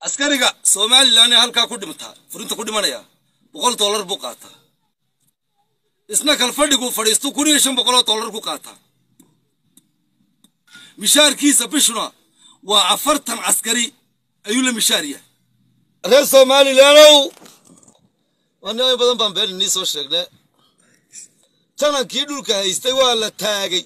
askariga somalilan ee halkaa ku dhimtaa furinta ku dhimanaya boqol dollar buu qaataa isna kalfadhigu fadhiistu kun iyo shan boqoloo dollar ku qaataa mishaarkiisa bishuna waa afartan caskari ayuu la mishaar yahay reer somalilaanow wanimo badan baan been inii soo sheegne janankii dhulka haystay waa la taagay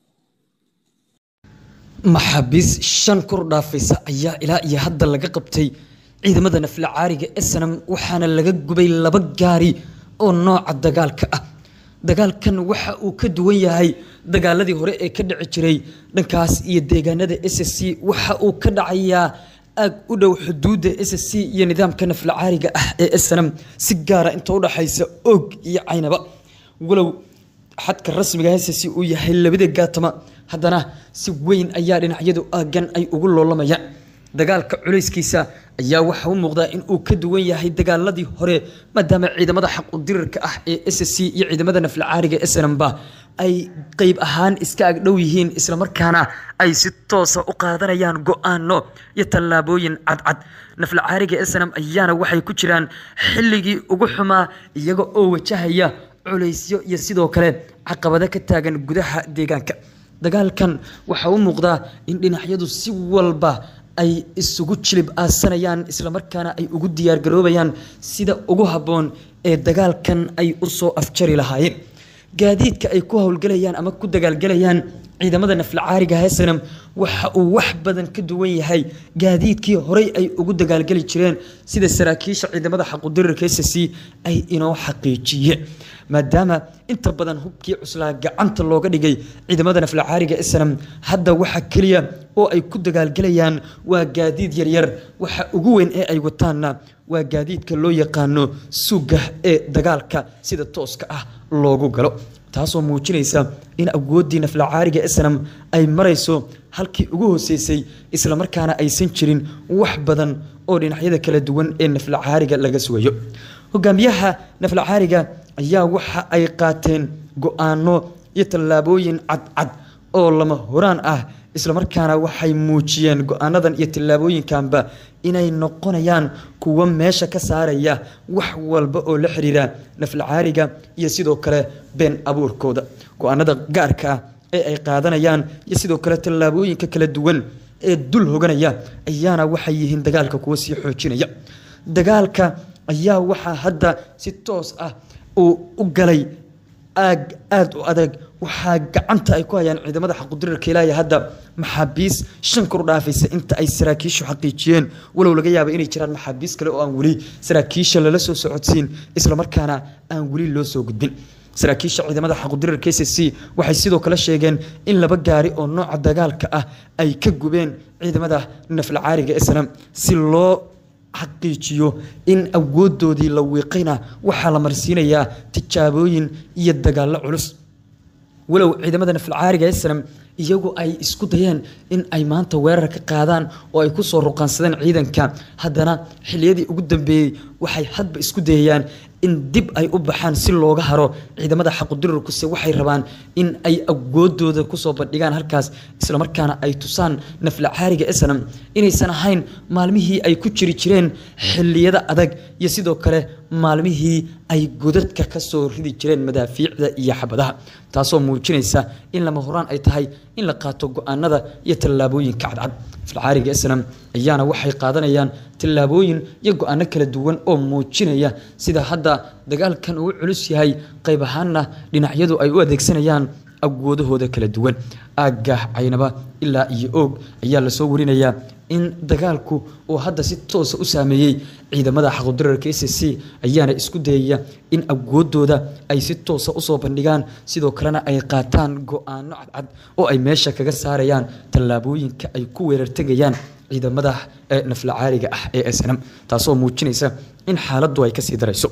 maxaabiis shan kor dhaafaysa ayaa ilaa iyo hadda laga qabtay ciidamada nafla caariga esanam waxaana laga gubay laba gaari oo nooca dagaalka ah dagaalkan waxa uu ka duwan yahay dagaaladii hore ee ka dhici jiray dhankaas iyo deegaanada s c waxa uu ka dhacayaa aag u dhow xuduudda s c iyo nidaamka nafla caariga ah ee esanam si gaara inta udhaxaysa og iyo caynaba walow xadka rasmiga hss uu yahay labada gaatama haddana si weyn ayaa dhinacyadu aagan ay ugu loolamayaan dagaalka culayskiisa ayaa waxa u muuqdaa in uu ka duwan yahay dagaaladii hore maadaama ciidamada xaqudirirka ah ee s c iyo ciidamada naflacaariga snmba ay qeyb ahaan iska agdhow yihiin islamarkaana ay si toosa u qaadanayaan go-aano iyo tallaabooyin cadcad naflacaariga snm ayaana waxay ku jiraan xilligii ugu xumaa iyaga oo wajahaya culaysyo iyo sidoo kale caqabado ka taagan gudaha deegaanka dagaalkan waxaa u muuqdaa in dhinacyadu si walba ay isugu jilib aasanayaan islamarkaana ay ugu diyaargaroobayaan sida ugu habboon ee dagaalkan ay u soo afjari lahaayeen gaadiidka ay ku howlgelayaan ama ku dagaalgelayaan ciidamada naflacaariga hesanam waxa uu wax badan ka duwan yahay gaadiidkii horey ay ugu dagaalgeli jireen sida saraakiisha ciidamada xaqudirirka s c ay inoo xaqiijiyeen maadaama inta badan hubkii cuslaa gacanta looga dhigay ciidamada naflacaariga snam hadda waxa keliya oo ay ku dagaalgelayaan waa gaadiid yaryar waxa ugu weyn ee ay wataanna waa gaadiidka loo yaqaano suga ee dagaalka sida tooska ah loogu galo taasoo muujinaysa in awooddii naflacaariga snam ay marayso halkii ugu hoseysay islamarkaana aysan jirin wax badan oo dhinacyada kala duwan ee naflacaariga laga sugayo hogaamiyaha naflacaariga ayaa waxa ay qaateen go-aano iyo tallaabooyin cadcad oo lama horaan ah islamarkaana waxay muujiyeen go-aanadan iyo tallaabooyinkanba inay noqonayaan kuwo meesha ka saaraya wax walba oo la xiriira naflacaariga iyo sidoo kale been abuurkooda go-aanada gaarka ah ee ay qaadanayaan iyo sidoo kale tallaabooyinka kala duwan ee dul hoganaya ayaana waxay yihiin dagaalka kuwo sii xoojinaya dagaalka ayaa waxaa hadda si toos ah uu u galay aag aada u adag waxaa gacanta ay ku hayaan ciidamada xaqudirirka ilaahi hadda maxaabiis shan kor dhaafaysa inta ay saraakiishu xaqiijiyeen walow laga yaaba inay jiraan maxaabiis kale oo aan weli saraakiisha lala soo socodsiin islamarkaana aan weli loo soo gudbin saraakiisha ciidamada xaqudirirka s c waxay sidoo kale sheegeen in laba gaari oo nooca dagaalka ah ay ka gubeen ciidamada naflacaariga snam si loo xaqiijiyo in awoodoodii la wiiqayna waxaa la marsiinayaa tijaabooyin iyo dagaallo culus walow ciidamada nafalcaariga snam iyagu ay isku dayeen in ay maanta weerar ka qaadaan oo ay kusoo ruqaansadeen ciidanka haddana xiliyadii ugu dambeeyey waxay hadba isku dayayaan in dib ay u baxaan si looga haro ciidamada xaqudirirkuse waxay rabaan in ay awoodooda kusoo bandhigaan halkaas islamarkaana ay tusaan naflacaariga snam inaysan ahayn maalmihii ay ku jiri jireen xiliyada adag iyo sidoo kale maalmihii ay godadka ka soo ridi jireen madaafiicda iyo xabadaha taasoo muujinaysa in lama horaan ay tahay in la qaato go-aanada iyo tallaabooyinka cadcad naflacaariga snam ayaana waxay qaadanayaan tallaabooyin iyo go-aano kala duwan oo muujinaya sida hadda dagaalkan uu culus yahay qayb ahaanna dhinacyadu ay u adeegsanayaan awoodahooda kala duwan aagga caynaba ilaa iyo oog ayaa lasoo warinayaa in dagaalku uu hadda si toosa u saameeyey ciidamada xaqudirarka s c ayaana isku dayaya in awoodooda ay si toosa usoo bandhigaan sidoo kalena ay qaataan go-aano cadcad oo ay meesha kaga saarayaan tallaabooyinka ay ku weerartegayaan ciidamada naflacaariga ah ee snm taasoo muujinaysa in xaaladdu ay kasii darayso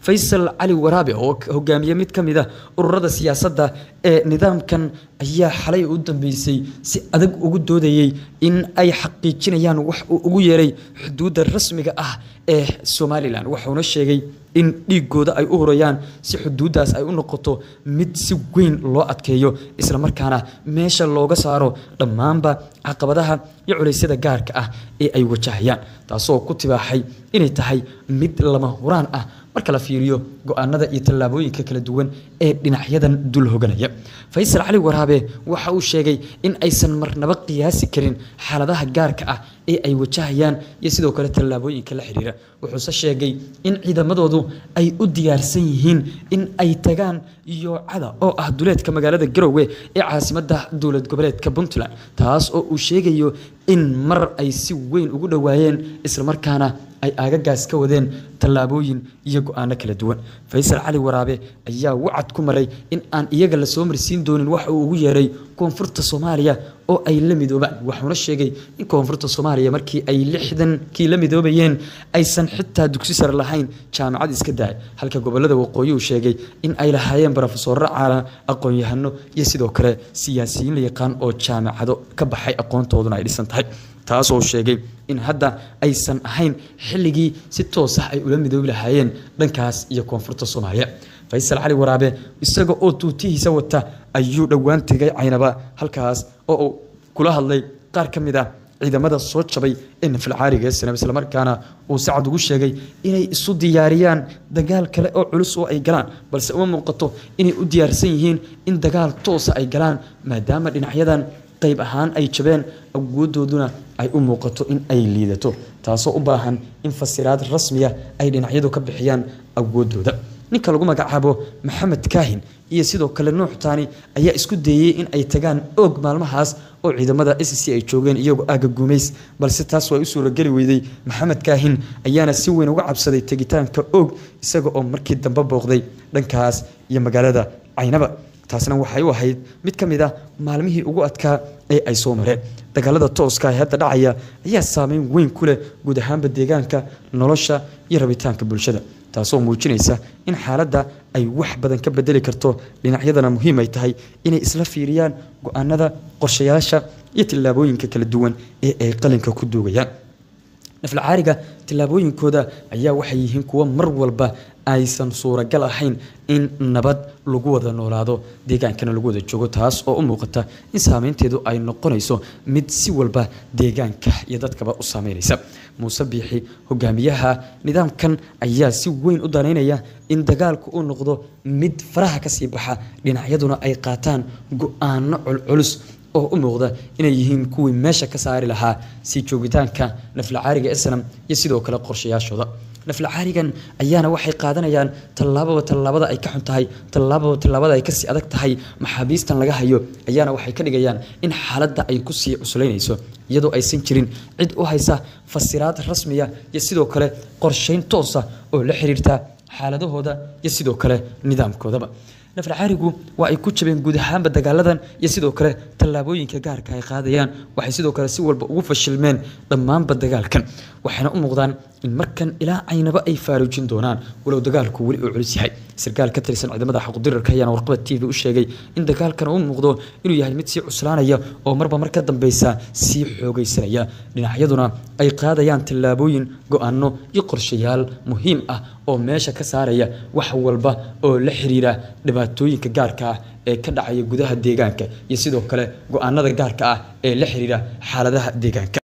faysal cali waraabe oo hogaamiye mid ka mid a ururada siyaasadda ee nidaamkan ayaa xalay u dambeysay si adag ugu doodayey in ay xaqiijinayaan wax uu ugu yeeray xuduudda rasmiga ah ee somalilan wuxuuna sheegay in dhiigooda ay u hurayaan si xuduuddaas ay u noqoto mid si weyn loo adkeeyo islamarkaana meesha looga saaro dhammaanba caqabadaha iyo culeysyada gaarka ah ee ay wajahayaan taasoo ku tibaaxay inay tahay mid lama huraan ah marka la fiiriyo go-aanada iyo tallaabooyinka kala duwan ee dhinacyadan dul hoganaya faysal cali waraabe waxa uu sheegay in aysan marnaba qiyaasi karin xaaladaha gaarka ah ee ay wajahayaan iyo sidoo kale tallaabooyinka la xiriira wuxuuse sheegay in ciidamadoodu ay u diyaarsan yihiin in ay tagaan yoocada oo ah duleedka magaalada garowe ee caasimadda dowlad goboleedka puntland taas oo uu sheegayo in mar ay si weyn ugu dhowaayeen islamarkaana ay aagagaas ka wadeen tallaabooyin iyo go-aano kala duwan faysal cali waraabe ayaa wacad ku maray in aan iyaga lasoo marsiin doonin waxa uu ugu yeeray koonfurta soomaaliya oo ay la midoobaan wuxuuna sheegay in koonfurta soomaaliya markii ay lixdankii la midoobayeen aysan xitaa dugsi sare lahayn jaamacad iska daay halka gobolada waqooyi uu sheegay in ay lahaayeen barofesorro caala aqoon-yahano iyo sidoo kale siyaasiyiin la yaqaan oo jaamacado ka baxay aqoontooduna ay dhisan tahay taasoo sheegay in hadda aysan ahayn xilligii si toos ah ay ula midoobi lahaayeen dhankaas iyo koonfurta soomaaliya faysal cali waraabe isaga oo tuutihiisa wata ayuu dhowaan tegay caynaba halkaas oo uu kula hadlay qaar ka mid ah ciidamada soo jabay ee nafalcaariga ee sanab islamarkaana uu sacad ugu sheegay inay isu diyaariyaan dagaal kale oo culus oo ay galaan balse uma muuqato inay u diyaarsan yihiin in dagaal toosa ay galaan maadaama dhinacyadan qayb ahaan ay jabeen awoodooduna ay u muuqato in ay liidato taasoo u baahan in fasiraad rasmiya ay dhinacyadu ka bixiyaan awoodooda ninka lagu magacaabo maxamed kaahin iyo sidoo kale nuux taani ayaa isku dayey in ay tagaan oog maalmahaas oo ciidamada s c ay joogeen iyagoo aaga gumays balse taas waa u suurageli weyday maxamed kaahin ayaana si weyn uga cabsaday tegitaanka oog isaga oo markii dambe booqday dhankaas iyo magaalada caynaba taasna waxay u ahayd mid ka mid ah maalmihii ugu adkaa ee ay soo mareen dagaalada tooska ee hadda dhacaya ayaa saameyn weyn ku leh guud ahaanba deegaanka nolosha iyo rabitaanka bulshada taasoo muujinaysa in xaaladda ay wax badan ka bedeli karto dhinacyadana muhiim ay tahay inay isla fiiriyaan go-aanada qorshayaasha iyo tillaabooyinka kala duwan ee ay qalinka ku duugayaan naflacaariga tillaabooyinkooda ayaa waxay yihiin kuwo mar walba aysan suuragal ahayn in nabad lagu wada noolaado deegaankana lagu wada joogo taas oo u muuqata in saameynteedu ay noqonayso mid si walba deegaanka iyo dadkaba u saameynaysa muuse biixi hogaamiyaha nidaamkan ayaa si weyn u danaynaya in dagaalku uu noqdo mid faraha kasii baxa dhinacyaduna ay qaataan go-aano culculus oo u muuqda inay yihiin kuwii meesha ka saari lahaa sii joogitaanka naflacaariga esnam iyo sidoo kale qorshayaashooda naflacaarigan ayaana waxay qaadanayaan tallaababa tallaabada ay ka xun tahay tallaababa tallaabada ay kasii adag tahay maxaabiistan laga hayo ayaana waxay ka dhigayaan in xaaladda ay kusii cuslaynayso iyadoo aysan jirin cid u haysa fasiraad rasmiya iyo sidoo kale qorshayn toosa oo la xiriirta xaaladahooda iyo sidoo kale nidaamkoodaba naflacaarigu waa ay ku jabeen guud ahaanba dagaaladan iyo sidoo kale tallaabooyinka gaarka ay qaadayaan waxay sidoo kale si walba ugu fashilmeen dhammaanba dagaalkan waxayna u muuqdaan in markan ilaa caynaba ay faaruujin doonaan walow dagaalku weli uu culus yahay sarkaal ka tirsan ciidamada xaqudirarka ayaana warqaba t v u sheegay in dagaalkan uu muuqdo inuu yahay mid sii cuslaanaya oo marba mar ka dambeysa sii xoogaysanaya dhinacyaduna ay qaadayaan tallaabooyin go-aano iyo qorshayaal muhiim ah oo meesha ka saaraya wax walba oo la xiriira dhibaatooyinka gaarka ah ee ka dhacaya gudaha deegaanka iyo sidoo kale go-aanada gaarka ah ee la xiriira xaaladaha deegaanka